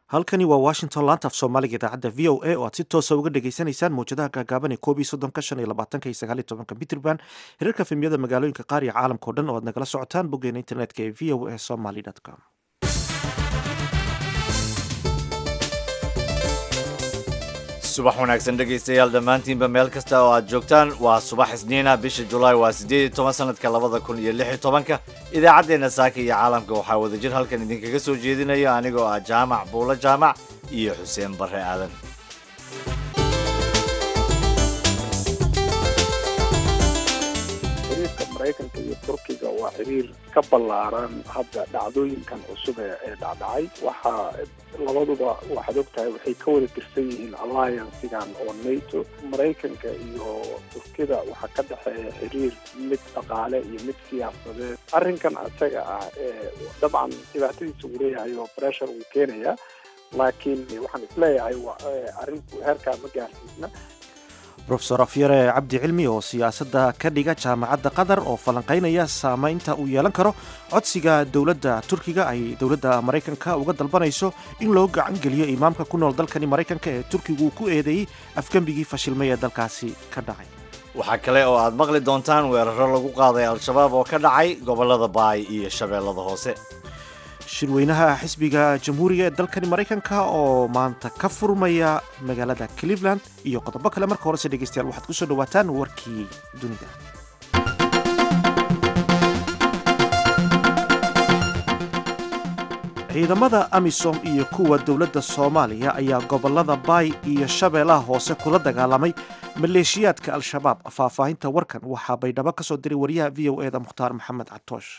halkani waa washington laanta af soomaaliga idaacadda v o a oo aad si toosa uga dhagaysanaysaan mawjadaha gaagaaban ee koob iyo soddonka shan iyo labaatanka iyo sagaal iyo tobanka mitrband hirarka fimiyada magaalooyinka qaar iyo caalamka o dhan oo aad nagala socotaan boggeena internetka ee v o a somaly com subax wanaagsan dhegaystayaal dhammaantiinba meel kasta oo aad joogtaan waa subax isniina bisha julaay waa siddeed iyo toban sanadka labada kun iyo lix iyo tobanka idaacaddeenna saaka iyo caalamka waxaa wadajir halkan idinkaga soo jeedinayo anigoo ah jaamac buulo jaamac iyo xuseen barre aadan xiriirka maraykanka iyo turkiga waa xiriir ka ballaaran hadda dhacdooyinkan cusub ee dhacdhacay waxaa labaduba waxaad ogtahay waxay ka wada tirsan yihiin alliancigan oo nato maraykanka iyo turkida waxaa ka dhexeeya xiriir mid dhaqaale iyo mid siyaasadeed arrinkan isaga ah dabcan dhibaatadiisa uu leeyahay oo pressure uu keenaya laakiin waxaan isleeyahay arrinku heerkaa ma gaarsiisna rofesor afyare cabdi cilmi oo siyaasadda ka dhiga jaamacadda qatar oo falanqaynaya saamaynta uu yeelan karo codsiga dowladda turkiga ay dowladda maraykanka uga dalbanayso in loo gacan geliyo imaamka ku nool dalkani maraykanka ee turkigu ku eedeeyey afgembigii fashilmay ee dalkaasi ka dhacay waxaa kale oo aad maqli doontaan weeraro lagu qaaday al-shabaab oo ka dhacay gobollada baay iyo shabeellada hoose shirweynaha xisbiga jamhuuriga ee dalkani maraykanka oo maanta ka furmaya magaalada cleveland iyo qodobo kale marka horese dhegeystayaal waxaad kusoo dhawaataan warkii dunida ciidamada amisom iyo kuwa dowladda soomaaliya ayaa gobolada baay iyo shabeellaha hoose kula dagaalamay maleeshiyaadka al-shabaab faahfaahinta warkan waxaa baydhabo ka soo diray wariyaha v o eda mukhtaar maxamed catoosh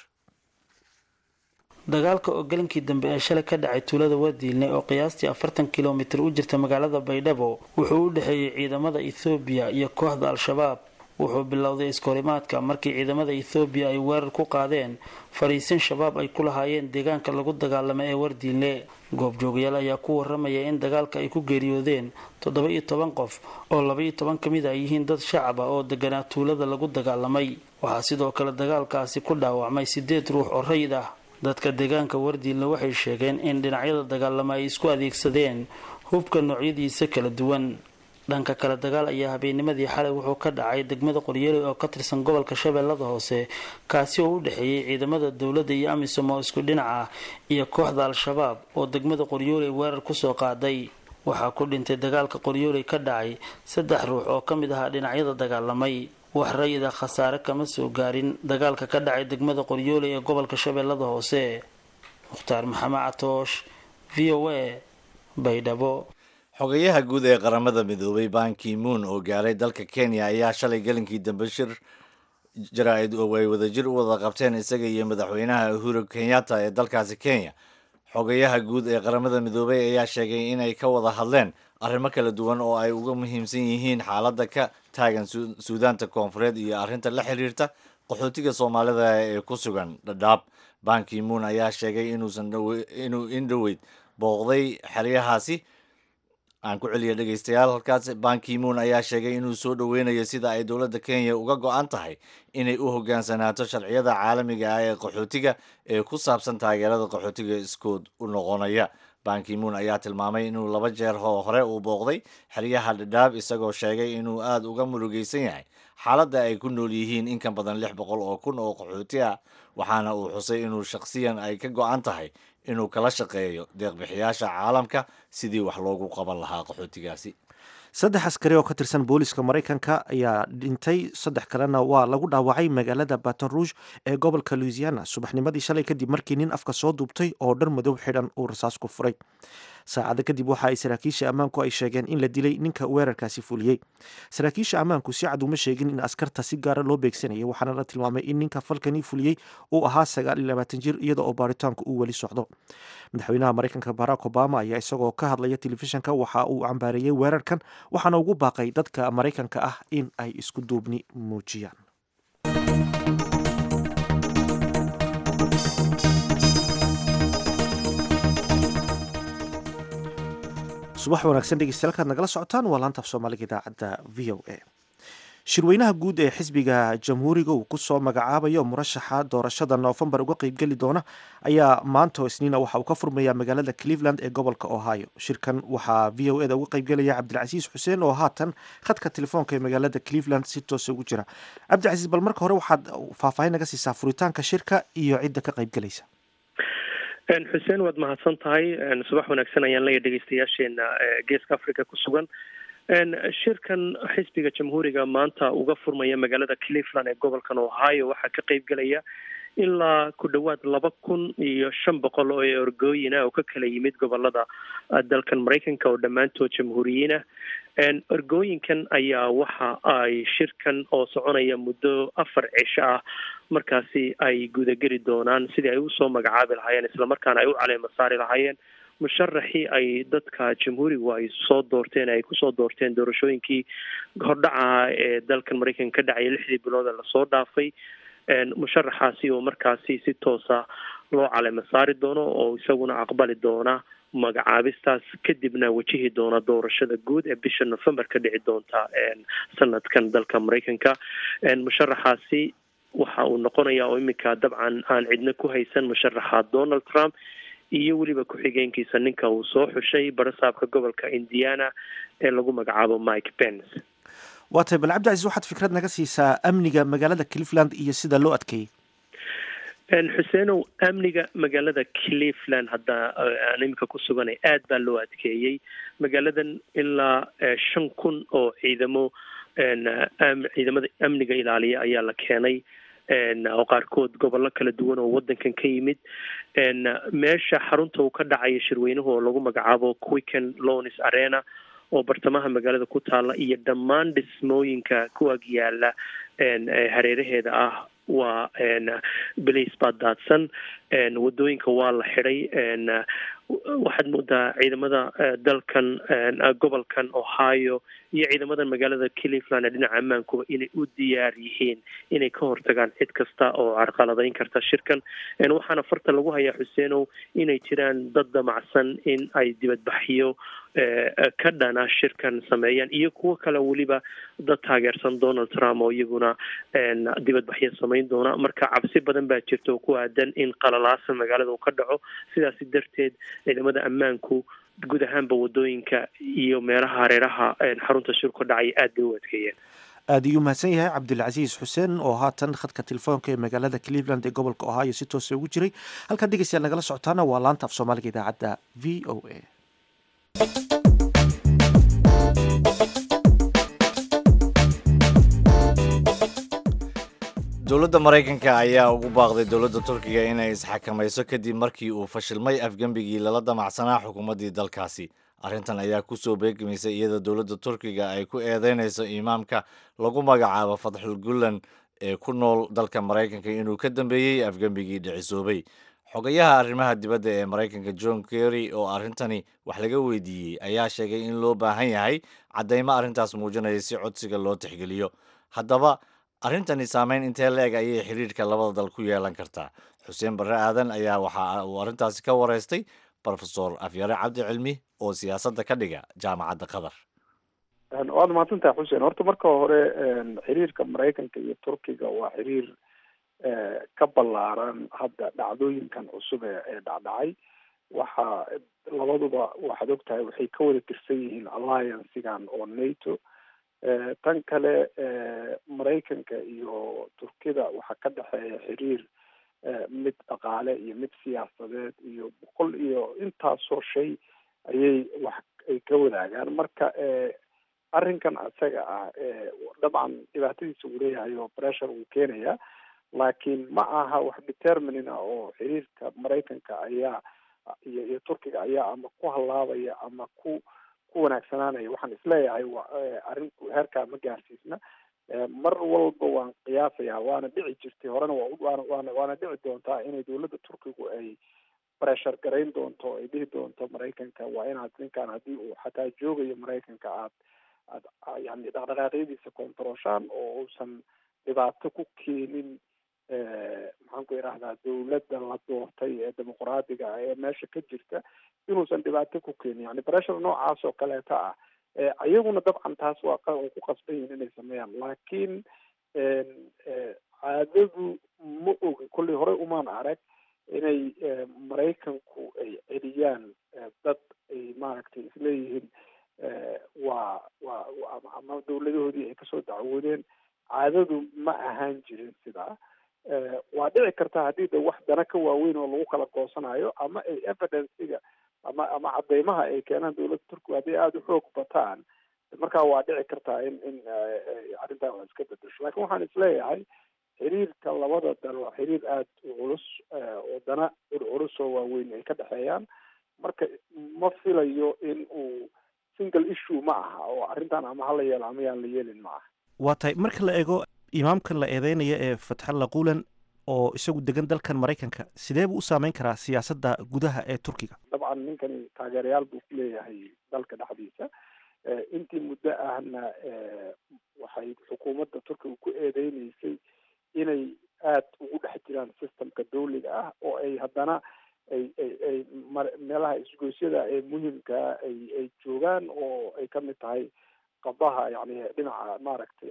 dagaalka oo galinkii dambe ee shalay ka dhacay tuulada wadiilne oo qiyaastii afartan kilomitir u jirta magaalada baydhabo wuxuu u dhexeeyey ciidamada ethoobiya iyo kooxda al-shabaab wuxuu bilowday iskahorimaadka markii ciidamada ethoobiya ay weerar ku qaadeen fariisin shabaab ay ku lahaayeen deegaanka lagu dagaalamo ee wardiinle goobjoogayaal ayaa ku waramaya in dagaalka ay ku geeriyoodeen toddoba iyo toban qof oo laba iyo toban ka mid a yihiin dad shacab ah oo deganaa tuulada lagu dagaalamay waxaa sidoo kale dagaalkaasi ku dhaawacmay sideed ruux oo rayid ah dadka deegaanka wardiinle waxay sheegeen in dhinacyada dagaalamo ay isku adeegsadeen hubka noocyadiisa kala duwan dhanka kale dagaal ayaa habeennimadii xalay wuxuu ka dhacay degmada qoryeeley oo ka tirsan gobolka shabeellada hoose kaasi oo u dhexeeyey ciidamada dowladda iyo amisom oo isku dhinac ah iyo kooxda al-shabaab oo degmada qoryooley weerar kusoo qaaday waxaa ku dhintay dagaalka qoryooley ka dhacay saddex ruux oo ka mid ahaa dhinacyada dagaalamay wax rayida khasaare kama soo gaarin dagaalka ka dhacay degmada qoryooley ee gobolka shabeellada hoose mukhtaar maxamed catoosh v o a baydhabo xogayaha guud ee qaramada midoobay banki moon oo gaaray dalka kenya ayaa shalay galinkii dambe shir jaraa-id oo ay wadajir u wada qabteen isaga iyo madaxweynaha uhuru kenyatta ee dalkaasi kenya xogayaha guud ee qaramada midoobay ayaa sheegay inay ka wada hadleen arrimo kala duwan oo ay uga muhiimsan yihiin xaaladda ka taagan suudaanta koonfureed iyo arrinta la xiriirta qaxootiga soomaalida ee ku sugan dhadhaab banki moon ayaa sheegay inuusan inuu indhoweyd booqday xeryahaasi aan ku celiya dhegaystayaal halkaas banki moon ayaa sheegay inuu soo dhoweynayo sida ay dowladda kenya uga go-an tahay inay u hogaansanaato sharciyada caalamiga ah ee qaxootiga ee ku saabsan taageerada qaxootiga iskood u noqonaya banki moon ayaa tilmaamay inuu laba jeer oo hore uu booqday xeryaha dhadhaab isagoo sheegay inuu aada uga murugaysan yahay xaaladda ay ku nool yihiin in ka badan lix boqol oo kun oo qaxooti ah waxaana uu xusay inuu shakhsiyan ay ka go-an tahay inuu kala shaqeeyo deeqbixiyaasha caalamka sidii wax loogu qaban lahaa qaxootigaasi saddex askari oo ka tirsan booliska maraykanka ayaa dhintay saddex kalena waa lagu dhaawacay magaalada baton rouge ee gobolka louisiana subaxnimadii shalay kadib markii nin afka soo duubtay oo dhar madow xidhan uu rasaas ku furay saacada kadib waxa ay saraakiisha ammaanku ay sheegeen in la dilay ninka weerarkaasi fuliyey saraakiisha ammaanku si cad uma sheegin in askarta si gaara loo beegsanayay waxaana la tilmaamay in ninka falkani fuliyey uu ahaa sagaal iyo labaatan jir iyada oo baaritaanku uu weli socdo madaxweynaha maraykanka barack obama ayaa isagoo ka hadlaya telefishinka waxa uu cambaareeyey weerarkan waxaana ugu baaqay dadka maraykanka ah in ay isku duubni muujiyaan subax wanaagsan dhegeystayaal kaad nagala socotaan waa laanta af soomaaliga idaacadda v o a shirweynaha guud ee xisbiga jamhuuriga uu kusoo magacaabayo murashaxa doorashada noofembar uga qeybgeli doona ayaa maanta oo isniina waxa uu ka furmayaa magaalada cleveland ee gobolka ohio shirkan waxaa v o eda uga qeybgelaya cabdilcasiis xuseen oo haatan khadka telefoonka ee magaalada cleveland si toosa ugu jira cabdilcasiis bal marka hore waxaad faahfaahin naga siisaa furitaanka shirka iyo cidda ka qeybgelaysa xuseen waad mahadsan tahay subax wanaagsan ayaan leeya dhegeystayaasheena geeska africa ku sugan shirkan xisbiga jamhuuriga maanta uga furmaya magaalada cleveland ee gobolkan ohio waxaa ka qeybgelaya ilaa ku dhowaad laba kun iyo shan boqol oo orgooyin ah oo ka kala yimid gobolada dalkan maraykanka oo dhammaantood jamhuuriyiin ah orgooyinkan ayaa waxa ay shirkan oo soconaya muddo afar cisho ah markaasi ay gudageli doonaan sidii ay usoo magacaabi lahaayeen islamarkaana ay u caleema saari lahaayeen musharaxii ay dadka jamhuurigu ay soo doorteen ay kusoo doorteen doorashooyinkii hordhacaha ee dalkan maraykanka ka dhacaya lixdii bilood ee lasoo dhaafay musharaxaasi oo markaasi si toosa loo caleema saari doono oo isaguna aqbali doona magacaabistaas kadibna wajihi doona doorashada guud ee bisha november ka dhici doonta sanadkan dalka maraykanka musharaxaasi waxa uu noqonaya oo iminka dabcan aan cidna ku haysan musharaxa donald trump iyo weliba ku-xigeenkiisa ninka uu soo xushay barasaabka gobolka indiana ee lagu magacaabo mike pence waa tahay bal cabdicasiis waxaad fikrad naga siisaa amniga magaalada cleveland iyo sida loo adkeeyey xuseenow amniga magaalada cleveland hadda aan iminka ku suganay aad baa loo adkeeyey magaaladan ilaa shan kun oo ciidamo ciidamada amniga ilaaliya ayaa la keenay oo qaarkood gobollo kala duwan oo wadankan ka yimid meesha xarunta uu ka dhacaya shirweynuhu oo lagu magacaabo quicken lonis arena oo bartamaha magaalada ku taala iyo dhammaan dhismooyinka kuwaag yaala hareeraheeda ah waa balace baa daadsan wadooyinka waa la xidhay waxaad moodaa ciidamada dalkan gobolkan ohio iyo ciidamadan magaalada cleveland ee dhinaca ammaankuba inay u diyaar yihiin inay ka hortagaan cid kasta oo carqaladeyn karta shirkan waxaana farta lagu hayaa xuseenow inay jiraan dad damacsan in ay dibadbaxyo ka dhana shirkan sameeyaan iyo kuwo kale weliba dad taageersan donald trump oo iyaguna dibadbaxyo samayn doona marka cabsi badan baa jirta oo ku aadan in qalalaasa magaalada uu ka dhaco sidaasi darteed ciidamada ammaanku guud ahaanba wadooyinka iyo meelaha hareeraha xarunta shirku ka dhacaya aad bay u adkeeyeen aada iyuu mahadsan yahay cabdilcasiis xuseen oo haatan khadka telefoonka ee magaalada cleveland ee gobolka ohio si toosa ugu jiray halkaad dhegeystayaal nagala socotaana waa laanta af soomaaliga idaacadda v o a dowladda maraykanka ayaa ugu baaqday dowladda turkiga inay isxakamayso kadib markii uu fashilmay afgembigii lala damacsanaa xukuumaddii dalkaasi arrintan ayaa kusoo beegmaysay iyadoo dowladda turkiga ay ku eedeynayso imaamka lagu magacaabo fatxul gullan ee ku nool dalka maraykanka inuu ka dambeeyey afgembigii dhicisoobay xogayaha arrimaha dibadda ee maraykanka john kerry oo arrintani wax laga weydiiyey ayaa sheegay in loo baahan yahay caddaymo arrintaas muujinaya si codsiga loo tixgeliyo haddaba arrintani saameyn intee la-eg ayay xiriirka labada dal ku yeelan kartaa xuseen barre aadan ayaa waxa uu arrintaasi ka wareystay rofesor afyare cabdi cilmi oo siyaasadda ka dhiga jaamacadda qatar waad mahadsantaha xuseen horta marka hore xiriirka maraykanka iyo turkiga waa xiriir ka ballaaran hadda dhacdooyinkan cusub ee ee dhacdhacay waxa labaduba waxaad ogtahay waxay ka wada tirsan yihiin alliancegan oo nato tan kale maraykanka iyo turkida waxaa ka dhexeeya xiriir mid dhaqaale iyo mid siyaasadeed iyo boqol iyo intaasoo shay ayay wax ay ka wadaagaan marka arrinkan isaga ah dabcan dhibaatadiisa uu leeyahay oo pressure uu keenaya laakiin ma aha wax determinin ah oo xiriirka maraykanka ayaa iyo iyo turkiga ayaa ama ku hallaabaya ama ku ku wanaagsanaanaya waxaan isleeyahay arrin heerkaa ma gaarsiisna mar walba waan qiyaasayaa waana dhici jirtay horena waa waana waana dhici doontaa inay dowladda turkigu ay pressure garayn doonto ay dhihi doonto maraykanka waa inaad ninkan haddii uu xataa joogayo maraykanka aad aad yani dhaqdhaqaaqyadiisa controlshaan oo uusan dhibaato ku keenin maxaan ku idhahdaa dowladda la doortay ee dimuqraadiga ah ee meesha ka jirta inuusan dhibaato ku keenin yani pressure noocaas oo kaleeta ah iyaguna dabcan taas waa ku qasban yihin inay sameeyaan laakiin caadadu ma ogi kollay horey umaan arag inay maraykanku ay celiyaan dad ay maaragtay isleeyihiin waa waa ama dawladahoodii ay kasoo dacwoodeen caadadu ma ahaan jirin sidaa waa dhici karta haddii de wax dana ka waaweyn oo lagu kala goosanayo ama ay evidencega ama ama cadeymaha ay keenaan dawladda turkiga hadday aada u xoog bataan markaa waa dhici kartaa in in arrintaa wax iska bedesho lakin waxaan isleeyahay xiriirka labada dal waa xiriir aada u culus oo dana culculus oo waaweyn ay ka dhexeeyaan marka ma filayo in uu single issue ma aha oo arrintan ama hala yeelo ama yaan la yeelin ma aha waa tahay marka la eego imaamkan la eedeynaya ee fatxalla quulan oo isagu degan dalkan maraykanka sidee buu u saameyn karaa siyaasadda gudaha ee turkiga dabcan ninkani taageerayaal buu ku leeyahay dalka dhexdiisa intii muddo ahna waxay xukuumadda turkiga ku eedeyneysay inay aada ugu dhex jiraan systemka dawliga ah oo ay haddana ay ay ay meelaha isgoysyada ee muhimkaa ay ay joogaan oo ay kamid tahay qabaha yani dhinaca maaragtay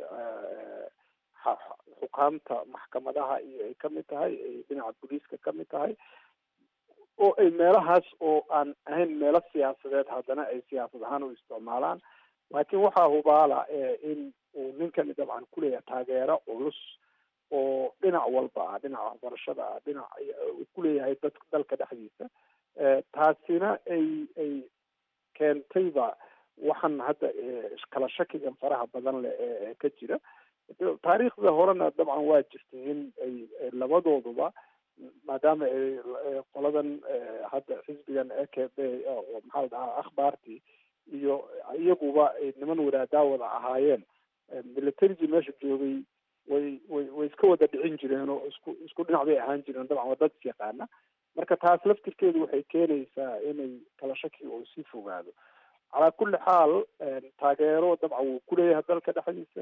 xukaamta maxkamadaha iyo ay kamid tahay ay dhinaca booliiska kamid tahay oo ay meelahaas oo aan ahayn meelo siyaasadeed haddana ay siyaasad ahaan u isticmaalaan laakiin waxaa hubaala in uu ninkani dabcan kuleeyahay taageero culus oo dhinac walba ah dhinaca waxbarashada ah dhinac kuleeyahay dad dalka dhexdiisa taasina ay ay keentayba waxaan hadda kala shakigan faraha badan leh ee ka jira taariikhda horena dabcan waa jirtay in ay labadooduba maadaama ay qoladan hadda xisbigan e k b oo maxaa la dhahaa akhbaartii iyo iyaguba ay niman wadaadaawada ahaayeen militarigii meesha joogay way way way iska wada dhicin jireen oo isku isku dhinac bay ahaan jireen dabcan waa dad is yaqaana marka taas laftirkeedu waxay keenaysaa inay kala shaki oo sii fogaado calaa kulli xaal taageero dabcan wuu kuleeyahay dalka dhexdiisa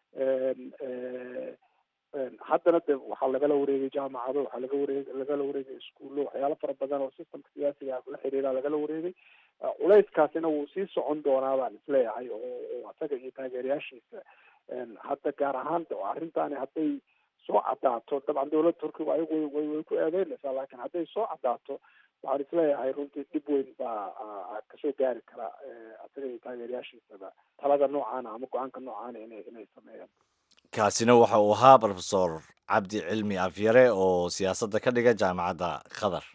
haddana de waxaa lagala wareegay jaamacado waxaa laga wareeg lagala wareegay iskuullo waxyaalo fara badan oo systemka siyaasiga la xiriira lagala wareegay culayskaasina wuu sii socon doonaa baan isleeyahay oo oo isaga iyo taageerayaashiisa hadda gaar ahaan arrintaani hadday soo cadaato dabcan dawladda turkiga ayagu way way ku eedeynaysaa laakiin hadday soo cadaato waxaan isleeyahay runtii dhib weyn baa kasoo gaari kara isaga iyo taageerayaashiisaba talada noocaana ama go-aanka noocaana inay inay sameeyaan kaasina waxa uu ahaa rofesor cabdi cilmi afyare oo siyaasadda ka dhiga jaamacadda qatar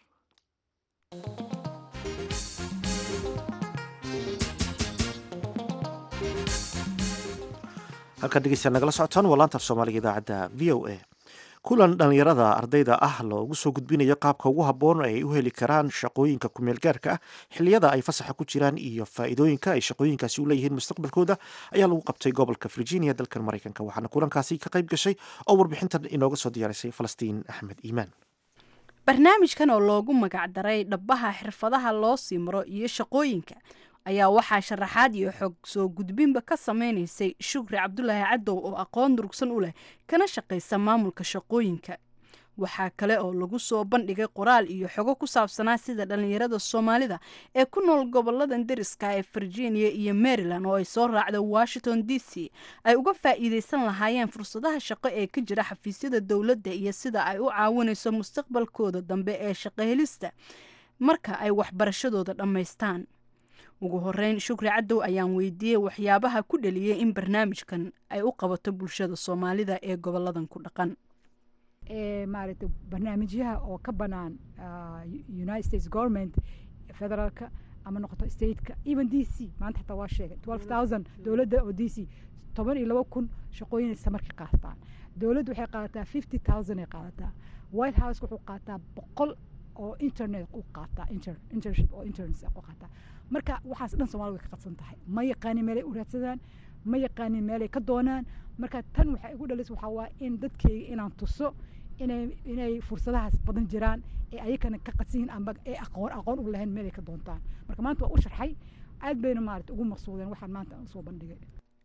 halkaad dhegeystaad nagala socotaan waa laanta af soomaaliga idaacadda v o a kulan dhallinyarada ardayda ah loogu soo gudbinayo qaabka ugu habboon ay u heli karaan shaqooyinka kumeel gaarka ah xilliyada ay fasaxa ku jiraan iyo faa'iidooyinka ay shaqooyinkaasi u leeyihiin mustaqbalkooda ayaa lagu qabtay gobolka virginia dalkan maraykanka waxaana kulankaasi ka qayb gashay oo warbixintan inooga soo diyaarisay falastiin axmed iimaan barnaamijkan oo loogu magacdaray dhabbaha xirfadaha loo sii maro iyo shaqooyinka ayaa waxaa sharaxaad iyo xog soo gudbinba ka sameynaysay shukri cabdulaahi cadow oo aqoon durugsan u leh kana shaqaysa maamulka shaqooyinka waxaa kale oo lagu soo bandhigay qoraal iyo xogo ku saabsanaa sida dhallinyarada soomaalida ee ku nool goboladan deriska ee virginia iyo maryland oo ay soo raacda washington d c ay uga faa'iideysan lahaayeen fursadaha shaqo ee ka jira xafiisyada dowladda iyo sida ay u caawinayso mustaqbalkooda dambe ee shaqohelista marka ay waxbarashadooda dhammaystaan ugu horeyn shukri cadow ayaan weydiiyey waxyaabaha ku dhaliyay in barnaamijkan ay u qabato bulshada soomaalida ee goboladan ku dhaqan maaragtay barnaamijyaha oo ka banaan united states government federaalka ama noqoto stateka even d c maanta xataa waa sheegay twelve thousand dowladda oo d c toban iyo laba kun shaqooyin samarka qaataan dowladdu waxay qaadataa fifty thousand ay qaadataa white house wuxuu qaataa boqol oo internet u qaataa internship oo interns u qaataa marka waxaas dhan soomaalida way ka qadsan tahay ma yaqaanin meelay u raadsadaan ma yaqaanin meelay ka doonaan marka tan waxay igu dhalis waxaa waa in dadkeyga inaan tuso inay inay fursadahaas badan jiraan ee ayakana ka qadsan yihiin amba ee aqoon aqoon u lahayn meelay ka doontaan marka maanta waa u sharxay aad bayna maarata ugu maqsuudeen waxaan maanta soo bandhigay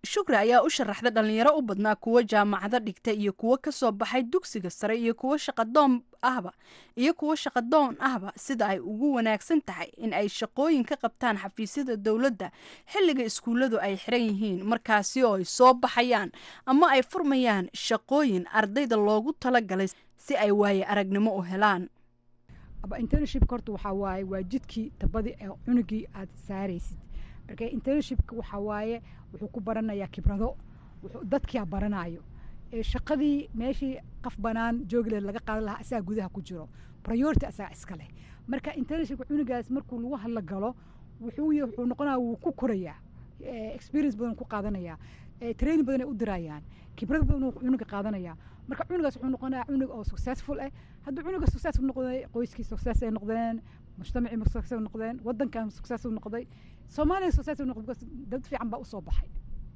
shukri ayaa u sharaxda dhalinyaro u badnaa kuwo jaamacado dhigta iyo kuwo kasoo baxay dugsiga sare iyo kuwo shaqadoon ahba iyo kuwo shaqadoon ahba sida ay ugu wanaagsan tahay in ay shaqooyin ka qabtaan xafiisyada dowladda xilliga iskuulladu ay xiran yihiin markaasi oo ay soo baxayaan ama ay furmayaan shaqooyin ardayda loogu talagalay si ay waaye aragnimo u helaan aba internshipka horta waxaa waaye waa jidkii tabadii ee cunugii aad saaraysid marka internshipka waxaa waaye wuxuu ku baranayaa khibrado dadkia baranayo shaqadii meeshii qaf banaan joogleed laga qaadan lahaa asaga gudaha ku jiro priority asaga iska leh marka internshipka cunugaas markuu lagu hadla galo wuxuu wuxuu noqonaya wuu ku korayaa experience badan ku qaadanayaa training badan ay u dirayaan khibrad badan cunuga qaadanaya marka cunugaas wuxuu noqonayaa cunug oo successful ah hadduu cunuga successful noqday qoyskii success ay noqdeen mujtamacii success noqdeen wadankan success noqday soomaaliya success noqday dad fiican baa usoo baxay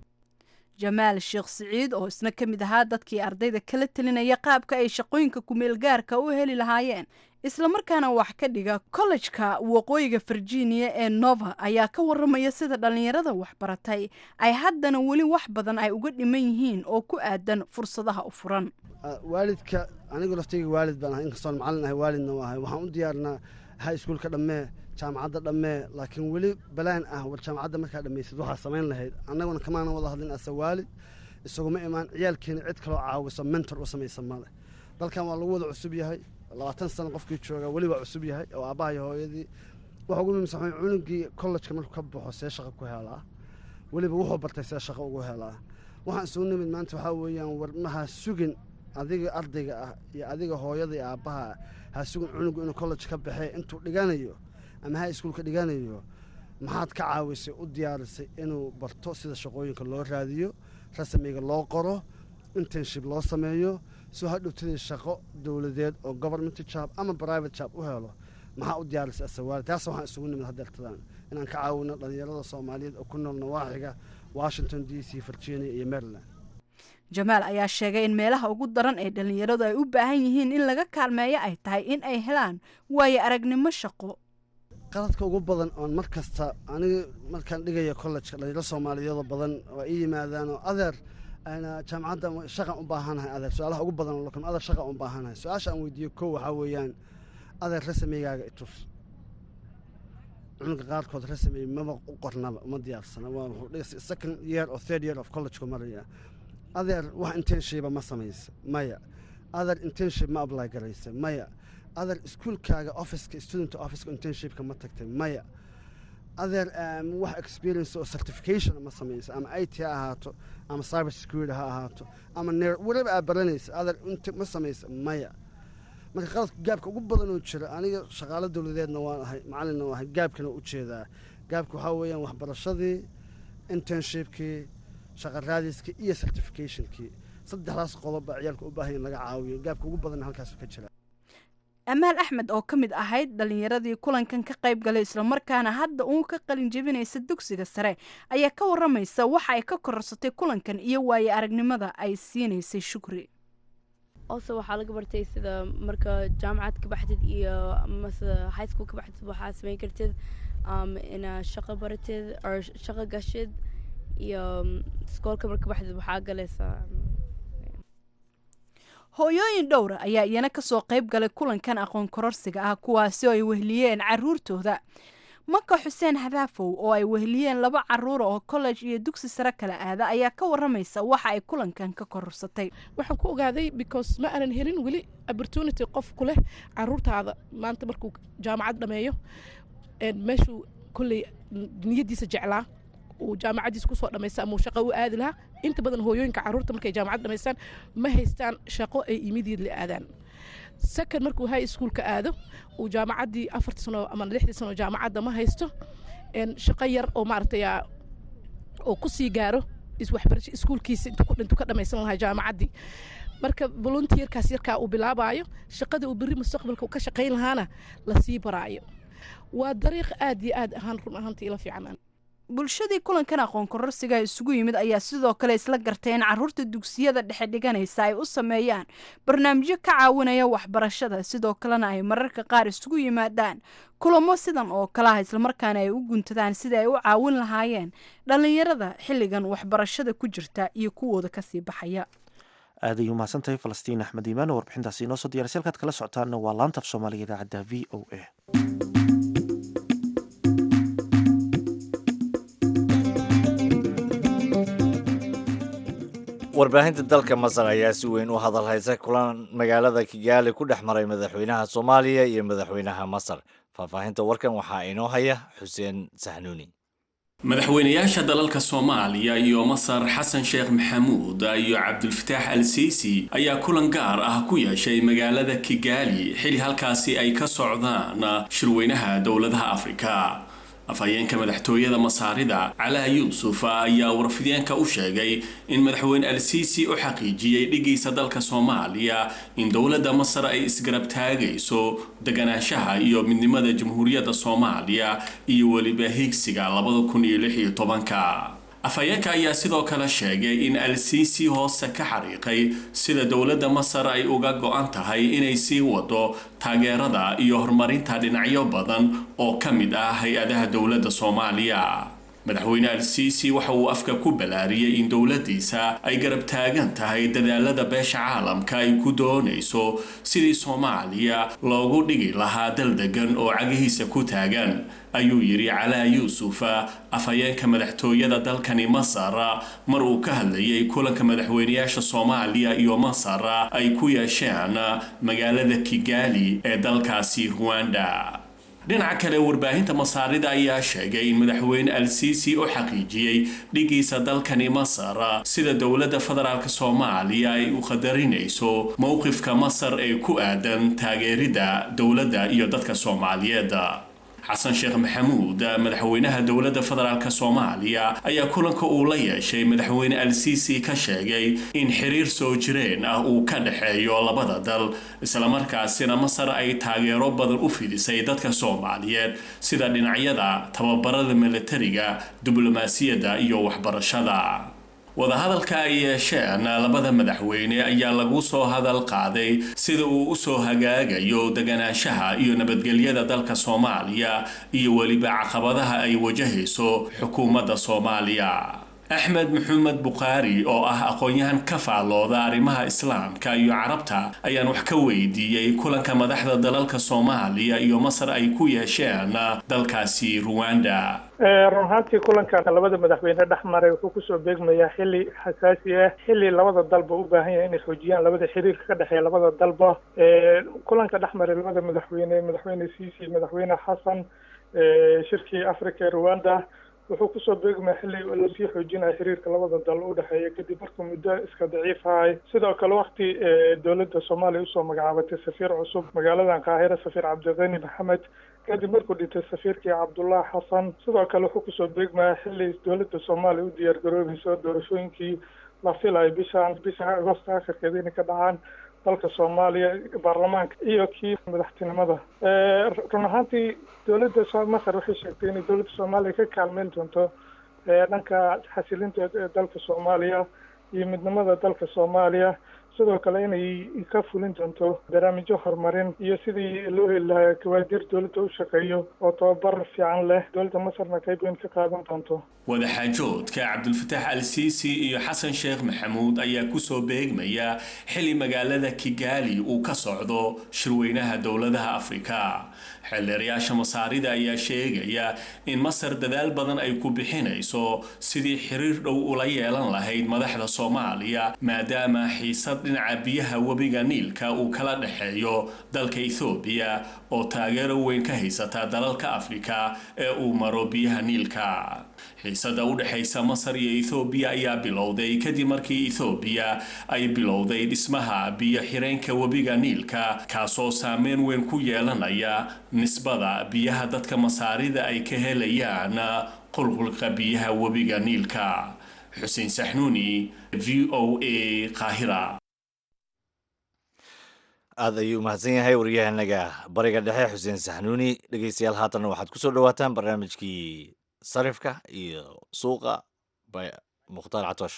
jamaal sheekh siciid oo isna ka mid ahaa dadkii ardayda kala telinaya qaabka ay shaqooyinka kumeel gaarka u heli lahaayeen islamarkaana wax ka dhiga kollejka waqooyiga virginia ee nova ayaa ka waramaya sida dhallinyarada waxbaratay ay haddana weli wax badan ay uga dhiman yihiin oo ku aadan fursadaha u furan waalidka anigu laftayga waalid baan ahay inkastoon macallin ahay waalidna waa ahay waxaan u diyaarnaa high schoolka dhammee jaamacadda dhammee laakiin weli balaan ah war jaamacadda markaa dhammaysid waxaa samayn lahayd annaguna kamaana wada hadlin asa waalid isaguma imaan ciyaalkeena cid kaloo caawiso mentor u samaysa male dalkan waa lagu wada cusub yahay labaatan sano qofkii joogaa weli waa cusub yahay oo aabbaha iyo hooyadii waxa ugu muhiimsan waxaa cunugii kollejka markuu ka baxo see shaqo ku helaa weliba wuxuu bartay see shaqo ugu helaa waxaan isugu nimid maanta waxaa weeyaan war maha sugin adiga ardayga ah iyo adiga hooyada iyo aabbaha ah ha sugin cunugu inuu college ka baxee intuu dhiganayo ama high schoolka dhiganayo maxaad ka caawisay u diyaarisay inuu barto sida shaqooyinka loo raadiyo rasmiga loo qoro internship loo sameeyo soo hadhowtadii shaqo dowladeed oo government job ama private job u helo maxaa u diyaarisay asawaali taas waxaan isugu nimid hadeertadaan inaan ka caawino dhallinyarada soomaaliyeed oo ku nool nawaaxiga washington d c virginia iyo maryland jamaal ayaa sheegay in meelaha ugu daran ee dhallinyaradu ay u baahan yihiin in laga kaalmeeyo ay tahay in ay helaan waayo aragnimo shaqo qaladka ugu badan oon mar kasta aniga markaan dhigayo kollejka dhalinyaro soomaaliyeedoo badan oo ii yimaadaan oo adeer ayna jaamacadda shaqan u baahanahay adeer su-aalaha ugu badan lakin adeer shaqa u baahanahay su-aasha aan weydiiyo kow waxaa weeyaan adeer rasamigaaga itus cunuga qaarkood rasami maba u qornaba uma diyaarsana waa wuxuu dhiga second year or third year of collegeka maraya adeer wax intenship ma samaysa maya adeer intenship ma apply garaysa maya adeer iskuolkaaga officeka student officeka internshipka ma tagtay maya adeer wax experience oo certification ma samaysa ama i t ha ahaato ama cyber security ha ahaato ama neer weliba aad baranaysa adeer int ma samaysa maya marka qaladka gaabka ugu badan oo jira aniga shaqaalo dowladeedna waan ahay macalinna waan ahay gaabkana u jeedaa gaabka waxaa weeyaan waxbarashadii internshipkii shaqa raadiskii iyo certificationkii saddexdaas qodob baa ciyaalka u baahan in laga caawiyo gaabka ugu badanna halkaasu ka jira amaal axmed oo ka mid ahayd dhallinyaradii kulankan ka qayb galay islamarkaana hadda uun ka qalin jebinaysa dugsiga sare ayaa ka waramaysa waxa ay ka kororsatay kulankan iyo waaye aragnimada ay siinaysay shukri also waxaa laga bartay sida marka jaamacad ka baxdid iyo mase high school ka baxdid waxaa samayn kartid um, ina shaqo baratid or shaqo gashid iyo iskoolka marka baxdid waxaa galaysaa hooyooyin dhowra ayaa iyana kasoo qayb galay kulankan aqoon kororsiga ah kuwaasi oo ay wehliyeen caruurtooda maka xuseen hadaafow oo ay wehliyeen laba caruura oo college iyo dugsi sare kala aada ayaa ka waramaysa waxa ay kulankan ka kororsatay waxaan ku ogaaday because ma aanan helin weli opportunity qof ku leh caruurtaada maanta markuu jaamacad dhameeyo meeshuu kolley niyadiisa jeclaa uu jaamacaddiisa kusoo dhamaysta ama uu shaqo u aadi lahaa inta badan hooyooyinka carruurta markay jaamacad dhamaystaan ma haystaan shaqo ay immediately aadaan second markuu high schoolka aado uu jaamacaddii afartii sano ama lixdii sano jaamacadda ma haysto shaqo yar oo maaragtay oo ku sii gaaro iswaxbarasho iskuulkiisa intuu ka dhamaysan lahaa jaamacaddii marka volunteerkaas yarkaa uu bilaabaayo shaqada uu berri mustaqbalka ka shaqayn lahaana lasii baraayo waa dariiq aad iyo aad ahaan run ahaantii ila fiican bulshadii kulankan aqoon kororsiga isugu yimid ayaa sidoo kale isla gartay in caruurta dugsiyada dhexe dhiganaysa ay u sameeyaan barnaamijyo ka caawinaya waxbarashada sidoo kalena ay mararka qaar isugu yimaadaan kulamo sidan oo kalaha islamarkaana ay u guntadaan sidai ay u caawin lahaayeen dhallinyarada xilligan waxbarashada ku jirta iyo kuwooda kasii baxaya aad ay umahadsan tahay falastiin axmed iimaan oo warbixintaasi inoo soo diyaraysa halkaad kala socotaana waa laanta af soomaaliga idaacadda v o a warbaahinta dalka masar ayaa si weyn u hadal haysa kulan magaalada kigaali ku dhex maray madaxweynaha soomaaliya iyo madaxweynaha masar faahfaahinta warkan waxaa inoo haya xuseen sahnuuni madaxweynayaasha dalalka soomaaliya iyo masar xasan sheekh maxamuud iyo cabdulfataax al siisi ayaa kulan gaar ah ku yeeshay magaalada kigaali xili halkaasi ay ka socdaan shirweynaha dowladaha afrika afhayeenka madaxtooyada masaarida calaa yuusuf ayaa warfideenka u sheegay in madaxweyne al siisi u xaqiijiyey dhigiisa dalka soomaaliya in dowladda masar ay isgarab taagayso deganaanshaha iyo midnimada jamhuuriyadda soomaaliya iyo weliba higsiga labada kun iyo lix iyo tobanka afhayeenka ayaa sidoo kale sheegay in al siisi hoose ka xariiqay sida dowladda masar ay uga go-an tahay inay sii wado taageerada iyo horumarinta dhinacyo badan oo ka mid ah hay-adaha dowladda soomaaliya madaxweyne al siisi waxa uu afka ku balaariyey in dowladdiisa ay garab taagan tahay dadaalada beesha caalamka ay ku doonayso sidii soomaaliya loogu dhigi lahaa dal degan oo cagihiisa ku taagan ayuu yidhi calaa yuusuf afhayeenka madaxtooyada dalkani masar mar uu ka hadlayay kulanka madaxweynayaasha soomaaliya iyo masar ay ku yeesheen magaalada kigaali ee dalkaasi ruwanda dhinaca kale warbaahinta masaarida ayaa sheegay in madaxweyne al siisi u xaqiijiyey dhigiisa dalkani masar sida dowladda federaalk soomaaliya ay u qadarinayso mowqifka masar ee ku aadan taageeridda dowladda iyo dadka soomaaliyeed xasan sheekh maxamuud madaxweynaha dowladda federaalk soomaaliya ayaa kulanka uu la yeeshay madaxweyne al siisi ka sheegay in xiriir soo jireen ah uu ka dhexeeyo labada dal islamarkaasina masar ay taageero badan u fidisay dadka soomaaliyeed sida dhinacyada tababarada milatariga diblomaasiyadda iyo waxbarashada wadahadalka ay yeesheen labada madaxweyne ayaa lagu soo hadal qaaday sida uu usoo hagaagayo deganaanshaha iyo nabadgelyada dalka soomaaliya iyo weliba caqabadaha ay wajahayso xukuumadda soomaaliya axmed maxamed bukhaari oo ah aqoon-yahan ka faallooda arrimaha islaamka iyo carabta ayaan wax ka weydiiyey kulanka madaxda dalalka soomaaliya iyo masar ay ku yeesheen dalkaasi ruwanda run ahaantii kulankan labada madaxweyne dhex maray wuxuu kusoo beegmayaa xili xasaasi ah xili labada dalba u baahan yahay inay xoojiyaan labada xiriirka ka dhexeeya labada dalba kulanka dhex maray labada madaxweyne madaxweyne ciisi madaxweyne xasan shirkii africa ee rwanda wuxuu kusoo beegmaya xilli lasii xoojinaya xiriirka labada dal u dhexeeya kadib markuu muddo iska daciif ahay sidoo kale wakti dowladda soomaaliya usoo magacaabatay safiir cusub magaaladan qaahira safiir cabdiqani maxamed kadib markuu dhintay safiirkii cabdullah xasan sidoo kale wuxuu kusoo beegmaya xilli dowladda soomaaliya u diyaar garoobayso doorashooyinkii la filayo bishaan bisha agosto akhirkeeda inay ka dhacaan dalka soomaaliya baarlamaanka iyo kii madaxtinimada run ahaantii dowladda masar waxay sheegtay inay dowladda soomaaliya ka kaalmeyn doonto dhanka xasilinta dalka soomaaliya iyo midnimada dalka soomaaliya sidoo kale inay ka fulin doonto barnaamijyo horumarin iyo sidii loo heli lahaa kawaadir dowladda u shaqeeyo oo tababar fiican leh dowladda masarna qayb weyn ka qaadan doonto wadaxaajoodka cabdulfataax al siisi iyo xasan sheekh maxamuud ayaa kusoo beegmaya xili magaalada kigaali uu ka socdo shirweynaha dowladaha afrika xeeldeerayaasha masaarida ayaa sheegaya in masar dadaal badan ay ku bixinayso sidii xiriir dhow ula yeelan lahayd madaxda soomaaliya maadaama xiisad dhinaca biyaha webiga niilka uu kala dhexeeyo dalka ethoobiya oo taageero weyn ka haysata dalalka afrika ee uu maro biyaha niilka xiisada u dhexaysa masar iyo ethoobiya ayaa bilowday kadib markii ethoobiya ay bilowday dhismaha biyo xireenka webiga niilka kaasoo saameyn weyn ku yeelanaya nisbada biyaha dadka masaarida ay ka helayaan qulqulka biyaha webiga niilka xuseen saxnuuni v o a qaahira aada ayuu umahadsan yahay waryahanaga bariga dhexe xuseen saxnuuni dhegeystayaal haatanna waxaad kusoo dhawaataan barnaamijkii sarifka iyo suuqa by mukhtaar catoosh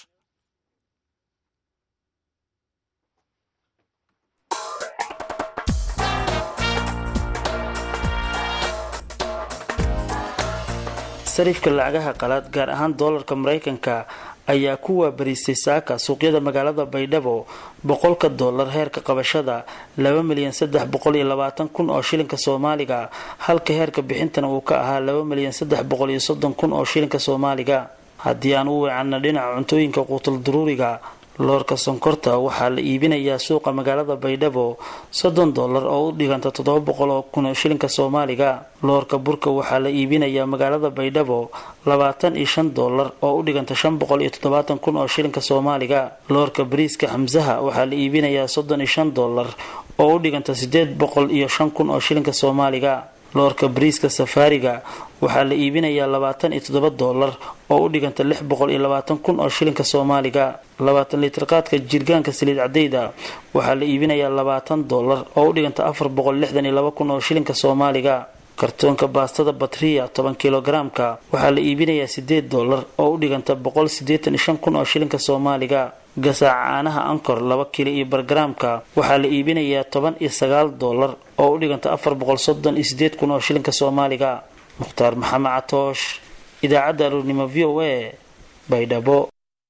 sarifka lacagaha qalaad gaar ahaan doolarka maraykanka ayaa ku waabariistay saaka suuqyada magaalada baydhabo boqolka doolar heerka qabashada laba milyan saddex boqol iyo labaatan kun oo shilinka soomaaliga halka heerka bixintana uu ka ahaa laba milyan saddex boqol iyo soddon kun oo shilinka soomaaliga haddii aan u weecanna dhinaca cuntooyinka quutul duruuriga loorka sonkorta waxaa la iibinayaa suuqa magaalada baydhabo soddon dollar oo u dhiganta toddoba boqol oo kun oo shilinka soomaaliga loorka burka waxaa la iibinayaa magaalada baydhabo labaatan iyo shan dollar oo u dhiganta shan boqol iyo toddobaatan kun oo shilinka soomaaliga loorka bariiska xamsaha waxaa la iibinayaa soddon iyo shan dollar oo u dhiganta sideed boqol iyo shan kun oo shilinka soomaaliga loorka bariiska safaariga waxaa la iibinayaa labaatan iyo toddoba dollar oo u dhiganta lix boqol iyo labaatan kun oo shilinka soomaaliga labaatan litir qaadka jirgaanka saliid cadeyda waxaa la iibinayaa labaatan dollar oo u dhiganta afar boqol lixdan iyo laba kun oo shilinka soomaaliga kartoonka baastada batriya toban kilogaraamka waxaa la iibinayaa sideed dollar oo u dhiganta boqol sideetan iyo shan kun oo shilinka soomaaliga gasaaca caanaha ankor laba kilo iyo bargaraamka waxaa la iibinayaa toban iyo sagaal dollar oo u dhiganta afar boqol soddon iyo sideed kun oo shilinka soomaaliga mukhtaar maxamed catoosh idaacadda aroornimo v o a baydhabo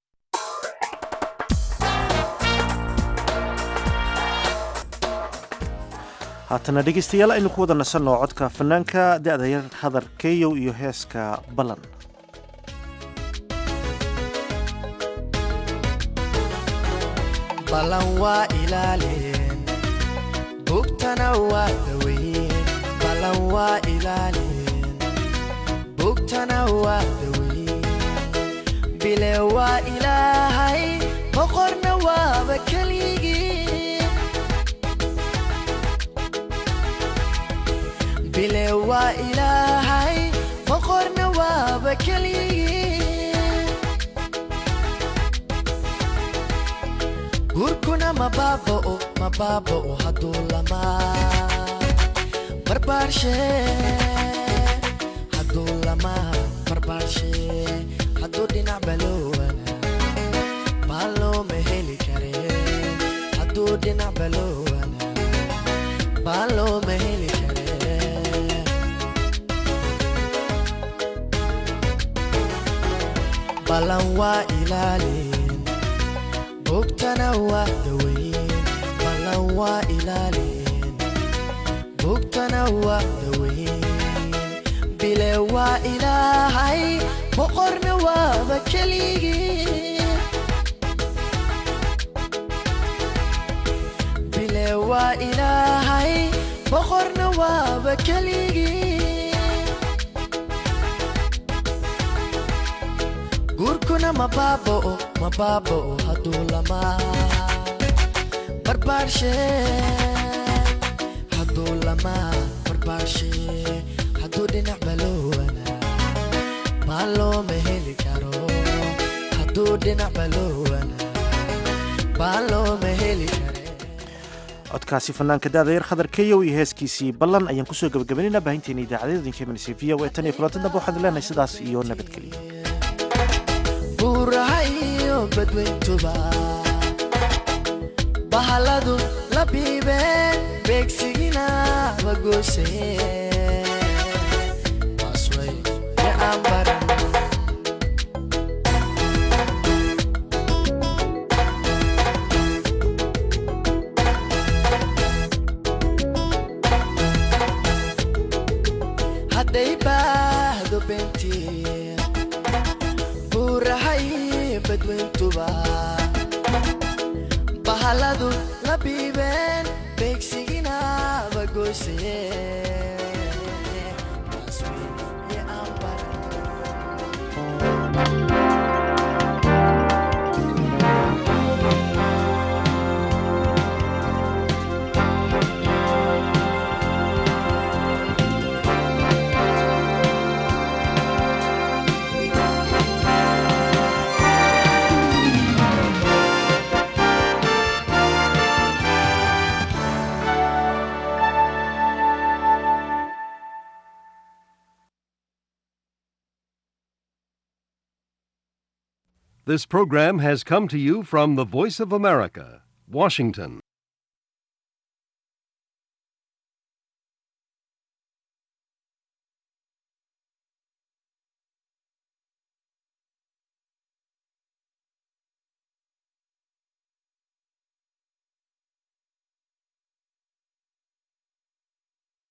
haatana dhegeystayaal aynu ku wada nasanno codka fanaanka da-da yar hadar keyow iyo heeska ballan ballan waa ilaalin bugtana waa daweyn ballan waa ilaalin bugtana waa daweyn bile waa ilaahay boqorna waaba keligii bile waa ilaahay boqorna waaba keligii guurkuna mabaaba'o mabaaba'o hadduu lamaa barbaarshe hadduu lamaa barbaarshe hadduu dhinac baloowana baa looma heli kare hadduu dhinac baloowana baa looma heli kare ballan waa ilaalin bugtana waa daweyn ballan waa ilaalin bugtana waa daweyn bile waa ilaahay boqorna waaba keligii bile waa ilaahay boqorna waaba keligii guurkuna mabaaba'o mabaaba'o hadduu lamaa barbaarshe hadduu lamaa barbaarshe hadduu dhinac baloowana maa looma heli karo hadduu dhinac baloowana maa looma heli kare codkaasi fanaanka da-da yar khadar keyow iyo heeskiisii ballan ayaan kusoo gabagabaynayna baahinteena idaacadeeda idinka imanaysa v o e tan iyo kulanti dambe waxaan leenahay sidaas iyo nabadgelyo buuraha iyo badweyntuba bahaladu la biibeen beegsigina bagoose asway ee aan baran hadday baahdo beentii buurahay badweyntuba bahaladu la biibeen beegsigina bagoysee This program has come to you from the Voice of America, Washington.